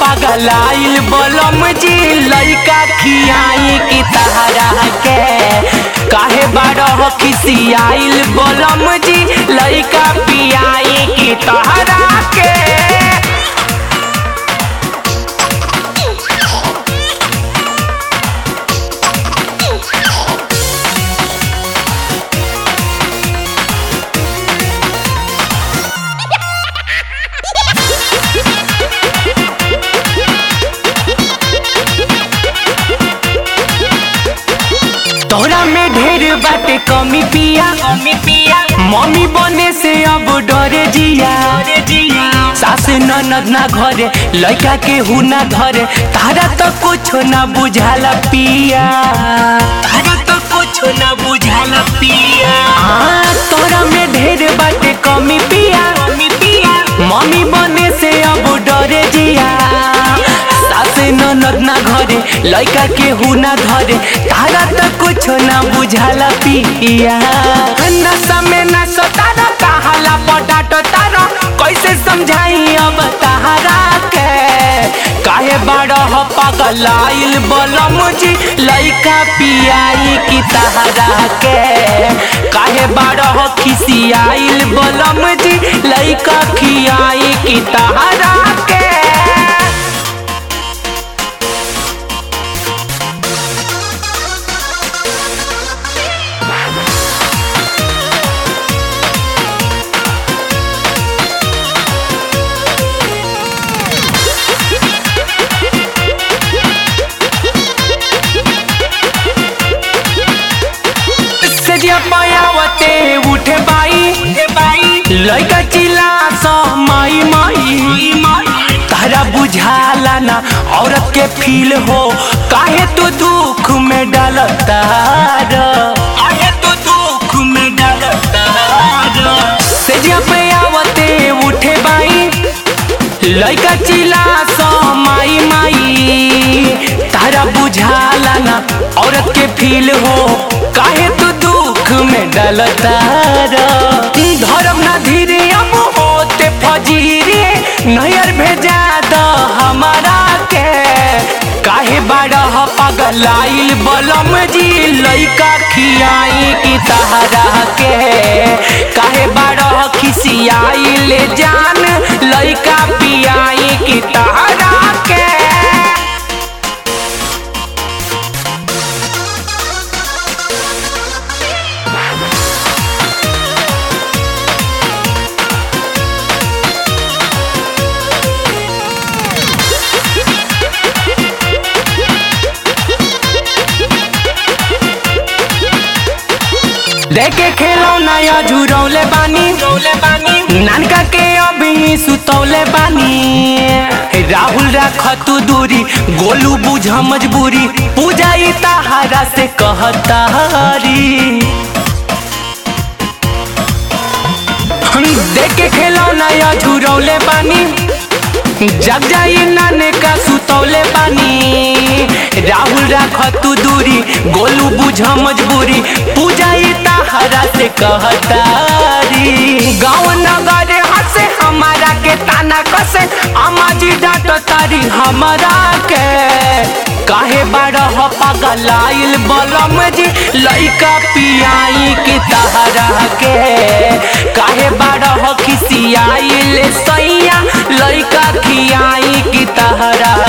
पगलाइल बलम जी लइका खियाई की तहरा के काहे बारह खिसियाइल बलम जी लइका पियाई की तहरा के तोरा में ढेर बाटे कमी पिया कमी पिया मम्मी बने से अब डरे जिया सास ननद ना घरे लड़का के हु ना घरे तारा तो कुछ ना बुझाला पिया तारा तो कुछ ना बुझाला पिया हाँ तोरा में ढेर बाटे कमी पिया कमी पिया मम्मी बने से अब डरे जिया सास ननद ना घरे लड़का के हु ना धरे तारा तो कुछ ना बुझाला पिया नशा में ना सतारा कहाला पटाट तारा कैसे समझाई अब तारा के काहे बारह पगलाइल बलम जी लइका पियाई की तारा के काहे बारह खिसियाइल बलम जी लइका खियाई की तारा के सजिया पायावते उठे बाई उठे बाई लइका चिल्ला स माई माई तारा बुझाला ना औरत के फील हो काहे तू दुख में डालता काहे तू दुख में डालता सजिया पायावते उठे बाई लइका चिल्ला स माई माई तारा बुझाला ना औरत के फील हो काहे तू दुख में डलता धर्म ना धीरे अब होते फजीरे नैयर भेजा द हमारा के काहे बारह पगलाइल बलम जी लइका खियाई की तहरा के काहे बारह खिसियाइल जान लइका पियाई की तहरा के देखे खेलो नया झुरौले बानी नानका के अभी सुतौले बानी राहुल राख तू दूरी गोलू बुझ मजबूरी पूजा ई तहारा से कहतारी देख के खेलो नया झुरौले बानी जग जाई नाने का सुतौले बानी राहुल राख तू दूरी गोलू बुझ मजबूरी पूजा ई तहरा से कहतारी गाँव नगर हंसे हमारा के ताना कसे अम्मा जी डांट तारी हमारा के काहे बारह पगलाइल बलम जी लइका पियाई के तहरा के काहे बारह खिसियाइल सैया लइका खियाई की तहरा